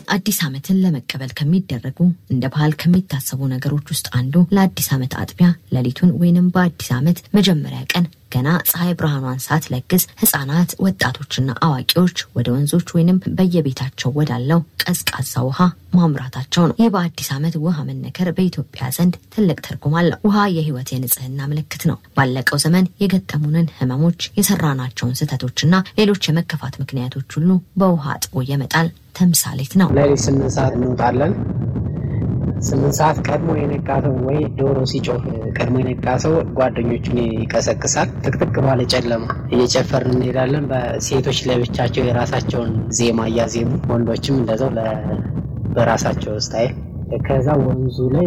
አዲስ ዓመትን ለመቀበል ከሚደረጉ እንደ ባህል ከሚታሰቡ ነገሮች ውስጥ አንዱ ለአዲስ ዓመት አጥቢያ ሌሊቱን ወይንም በአዲስ ዓመት መጀመሪያ ቀን ገና ፀሐይ ብርሃኗን ሳትለግስ ህጻናት፣ ወጣቶችና አዋቂዎች ወደ ወንዞች ወይንም በየቤታቸው ወዳለው ቀዝቃዛ ውሃ ማምራታቸው ነው። ይህ በአዲስ ዓመት ውሃ መነከር በኢትዮጵያ ዘንድ ትልቅ ትርጉም አለው። ውሃ የህይወት የንጽህና ምልክት ነው። ባለቀው ዘመን የገጠሙንን ህመሞች፣ የሰራናቸውን ስህተቶችና ሌሎች የመከፋት ምክንያቶች ሁሉ በውሃ አጥቦ የመጣል ተምሳሌት ነው። ሌሊት ስምንት ሰዓት እንወጣለን። ስምንት ሰዓት ቀድሞ የነቃ ሰው ወይ ዶሮ ሲጮህ ቀድሞ የነቃ ሰው ጓደኞቹን ይቀሰቅሳል። ጥቅጥቅ ባለ ጨለማ እየጨፈርን እንሄዳለን። በሴቶች ለብቻቸው የራሳቸውን ዜማ እያዜሙ፣ ወንዶችም እንደዛው በራሳቸው ስታይል ከዛ ወንዙ ላይ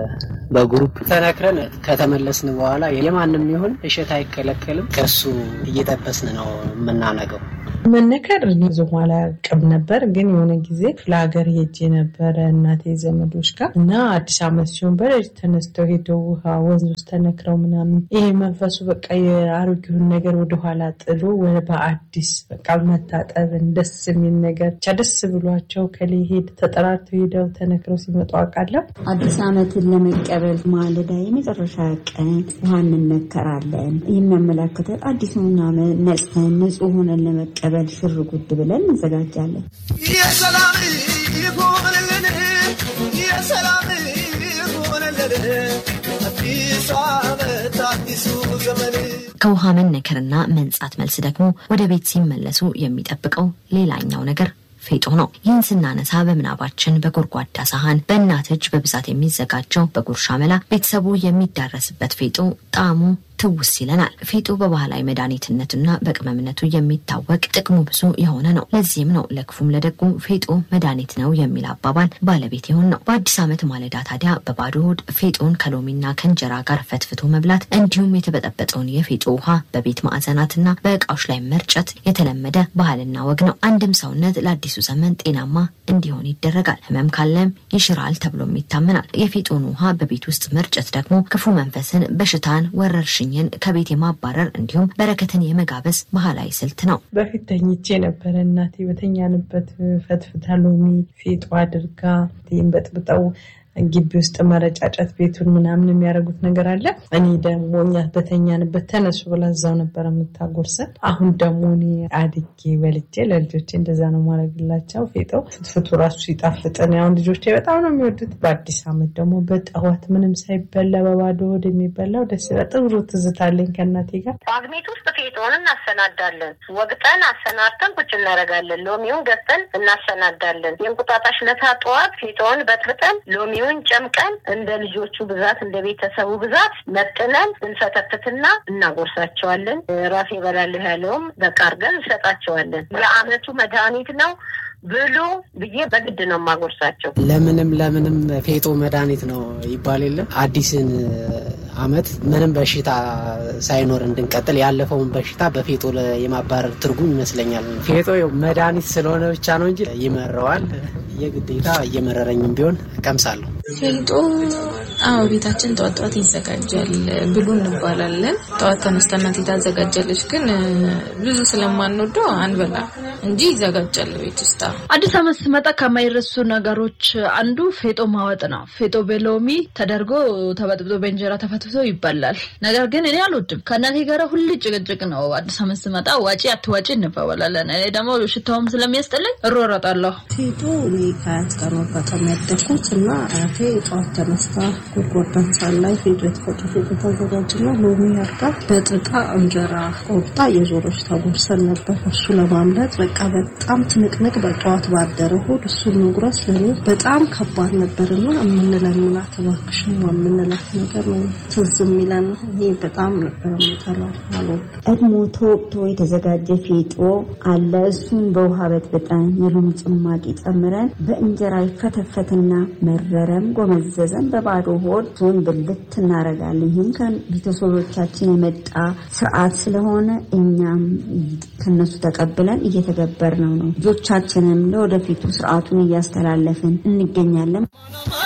በግሩፕ ተነክረን ከተመለስን በኋላ የማንም ይሁን እሸት አይከለከልም። ከሱ እየጠበስን ነው የምናነገው። መነከር ብዙም አላውቅም ነበር፣ ግን የሆነ ጊዜ ክፍለ ሀገር ሄጄ ነበረ እናቴ ዘመዶች ጋር እና አዲስ ዓመት ሲሆን በሌሊት ተነስተው ሄደው ውሃ ወንዝ ውስጥ ተነክረው ምናምን ይሄ መንፈሱ በቃ የአሮጌውን ነገር ወደኋላ ጥሎ በአዲስ በቃ መታጠብን ደስ የሚል ነገር ብቻ ደስ ብሏቸው ከሌ ሄድ ተጠራርተው ሄደው ተነክረው ሲመጡ አውቃለሁ። አዲስ ዓመትን ለመቀበል ማለዳ የመጨረሻ ቀን ውሃ እንነከራለን። የሚያመላክተው አዲሱን ዓመት ነጽተን ንጹህ ሆነን ለመቀበል ሽር ጉድ ብለን እንዘጋጃለን። የሰላም ይሁንልን፣ የሰላም ይሁንልን፣ አዲሱ ዓመት አዲሱ ዘመን ከውሃ መነከርና መንጻት መልስ ደግሞ ወደ ቤት ሲመለሱ የሚጠብቀው ሌላኛው ነገር ፌጦ ነው። ይህን ስናነሳ በምናባችን በጎድጓዳ ሳህን በእናት እጅ በብዛት የሚዘጋጀው በጉርሻ መላ ቤተሰቡ የሚዳረስበት ፌጦ ጣዕሙ ትውስ ይለናል። ፌጦ በባህላዊ መድኃኒትነቱና በቅመምነቱ የሚታወቅ ጥቅሙ ብዙ የሆነ ነው። ለዚህም ነው ለክፉም ለደጉም ፌጦ መድኃኒት ነው የሚል አባባል ባለቤት የሆን ነው። በአዲስ ዓመት ማለዳ ታዲያ በባዶ ሆድ ፌጦን ከሎሚና ከእንጀራ ጋር ፈትፍቶ መብላት እንዲሁም የተበጠበጠውን የፌጦ ውሃ በቤት ማዕዘናትና በእቃዎች ላይ መርጨት የተለመደ ባህልና ወግ ነው። አንድም ሰውነት ለአዲሱ ዘመን ጤናማ እንዲሆን ይደረጋል። ህመም ካለም ይሽራል ተብሎም ይታመናል። የፌጦን ውሃ በቤት ውስጥ መርጨት ደግሞ ክፉ መንፈስን፣ በሽታን፣ ወረርሽኝ ኝ ከቤት የማባረር እንዲሁም በረከትን የመጋበዝ ባህላዊ ስልት ነው። በፊት ተኝቼ ነበረ። እናቴ በተኛንበት ፈትፍታ ሎሚ ፌጦ አድርጋ በጥብጠው ግቢ ውስጥ መረጫጨት ቤቱን ምናምን የሚያደርጉት ነገር አለ። እኔ ደግሞ እኛ በተኛንበት ተነሱ ብላ እዛው ነበረ የምታጎርሰን። አሁን ደግሞ እኔ አድጌ በልጄ ለልጆቼ እንደዛ ነው ማድረግላቸው። ፌጠው ፍትፍቱ ራሱ ሲጣፍጥን አሁን ልጆቼ በጣም ነው የሚወዱት። በአዲስ ዓመት ደግሞ በጠዋት ምንም ሳይበላ በባዶ ሆድ የሚበላው ደስ ይላል። ጥሩ ትዝታለኝ ከእናቴ ጋር። ጳጉሜት ውስጥ ፌጦን እናሰናዳለን። ወግጠን አሰናድተን ቁጭ እናደርጋለን። ሎሚውን ገዝተን እናሰናዳለን። የእንቁጣጣሽ ለታ ጠዋት ፌጦን በጥብጠን ሎሚውን ጨምቀን እንደ ልጆቹ ብዛት እንደ ቤተሰቡ ብዛት መጥነን እንሰተትትና እናጎርሳቸዋለን። ራሴ እበላለሁ ያለውም በቃ አድርገን እንሰጣቸዋለን። የዓመቱ መድኃኒት ነው ብሉ ብዬ በግድ ነው የማጎርሳቸው። ለምንም ለምንም ፌጦ መድኃኒት ነው ይባል የለም። አዲስን ዓመት ምንም በሽታ ሳይኖር እንድንቀጥል ያለፈውን በሽታ በፌጦ የማባረር ትርጉም ይመስለኛል። ፌጦ መድኃኒት ስለሆነ ብቻ ነው እንጂ ይመረዋል። የግዴታ እየመረረኝም ቢሆን ቀምሳለሁ። ፌጦ አዎ፣ ቤታችን ጠዋት ጠዋት ይዘጋጃል ብሉ እንባላለን። ጠዋት ተነስታ እናቴ ታዘጋጃለች፣ ግን ብዙ ስለማንወደው አንበላ እንጂ ይዘጋጃል ቤት ውስጥ። አዲስ ዓመት ሲመጣ ከማይረሱ ነገሮች አንዱ ፌጦ ማወጥ ነው። ፌጦ በሎሚ ተደርጎ ተበጥብጦ በእንጀራ ተፈትፍቶ ይበላል። ነገር ግን እኔ አልወድም። ከእናቴ ጋር ሁሌ ጭቅጭቅ ነው። አዲስ ዓመት ሲመጣ ዋጪ አትዋጪ እንባባላለን። እኔ ደግሞ ሽታውም ስለሚያስጠላኝ እሮረጣለሁ። ፌጦ እኔ ከአያት ጋር መጋጠም ያደግኩት እና አያቴ ጠዋት ተነስታ ጎድጓዳ ሳህን ላይ ፌጦ የተፈጨ ፌጦ ታዘጋጅና ሎሚ አድርጋ በጥጣ እንጀራ ቆርጣ የዞሮች ታጎርሰን ነበር። እሱ ለማምለጥ በቃ በጣም ትንቅንቅ በጠዋት ባደረ ሆድ እሱን መጉረስ ለእኔ በጣም ከባድ ነበርና የምንለምናት እባክሽን የምንላት ነገር ነው ትዝ የሚለን። ይሄ በጣም ነበር የምጠላው አልወድም። ቀድሞ ተወቅቶ የተዘጋጀ ፌጦ አለ። እሱን በውሃ በጥብጠን የሎሚ ጭማቂ ጨምረን በእንጀራ ይፈተፈትና መረረም ጎመዘዘም በባዶ ሆድ ሱን ብልት እናደርጋለን። ይህም ከቤተሰቦቻችን የመጣ ስርዓት ስለሆነ እኛም ከነሱ ተቀብለን እየተገበርነው ነው። ልጆቻችንም ለወደፊቱ ስርዓቱን እያስተላለፍን እንገኛለን።